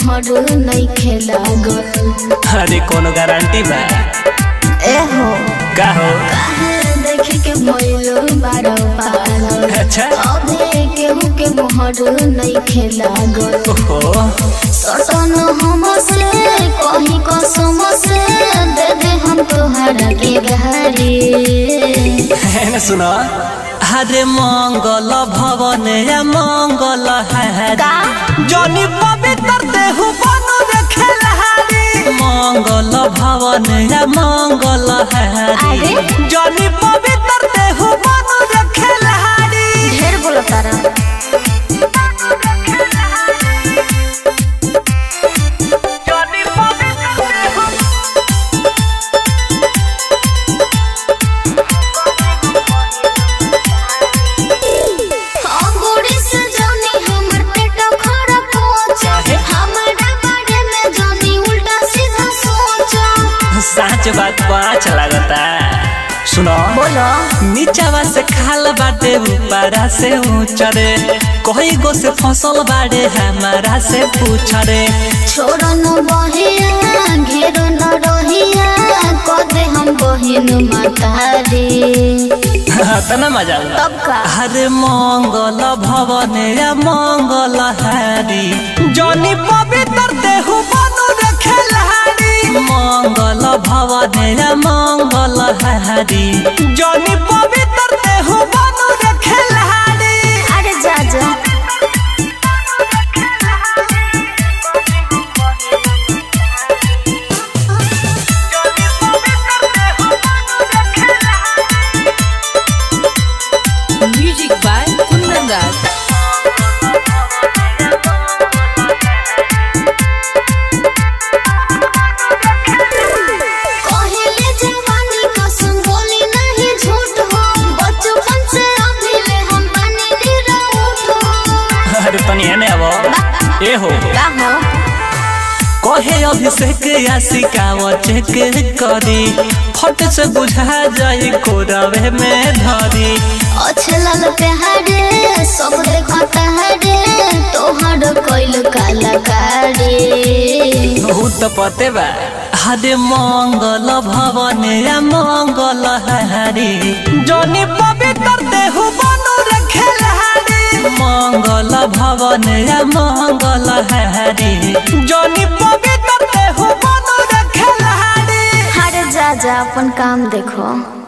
मोहर नहीं खेला गल अरे कोनो गारंटी बा ए हो का हो काहे देख के मोइलो बारो पागल अच्छा अबे केहू के मोहर नहीं खेला गल ओहो सटन हमसे कहीं कसम से दे दे हम तोहरा के घरे है ना सुनो हरे मंगल भवन या मंगल है का? जनी पवित्र देहु बनु रखे लहारी मंगल भवन या मंगल है अरे? जनी पवित्र देहु बनु रखे लहारी ढेर बोलो तारा जनी पवित्र देहु अंगूरी से जानी हमर पेट खड़ा पहुंचा काहे? हमारा बारे में जानी उल्टा सीधा सोचा सच बात पाँच लगता सुनो बोलो नीचावा से खाल बाटे ऊपरा से ऊंचा रे कई गो से फसल बाड़े हमारा से पूछ रे छोड़ो न बहिया घेरो न रहिया कदे हम बहिन मातारी तना मजा आउला। तब का अरे मंगल भवन या मंगल हारी जनी पवित्र देहु बनु रखे लहारी मंगल भवन या मंगल हारी जनी पवित्र देहु बनु रखे लहारी अरे जा जा Music by Kundan Das. कहले जवानी कसम बोली नहीं झूठ हो बचपन से अभी ले हम पानी निराउट हो अरे तनी एने अब ए हो का हो कहे अभिषेक या सिकाव चेक करी फट से बुझा जाई कोरवे में धरी अच्छे लाल प्यारे सब देखता है रे तोहर कोइल कलाकारी ऊ तो पते बा हरे मंगल भवन या मंगल हारी जनी पवित्र देहु बनु रखे लहारी मंगल भवन या मंगल हारी जनी पवित्र देहु बनु रखे लहारी अरे जा जा अपन काम देखो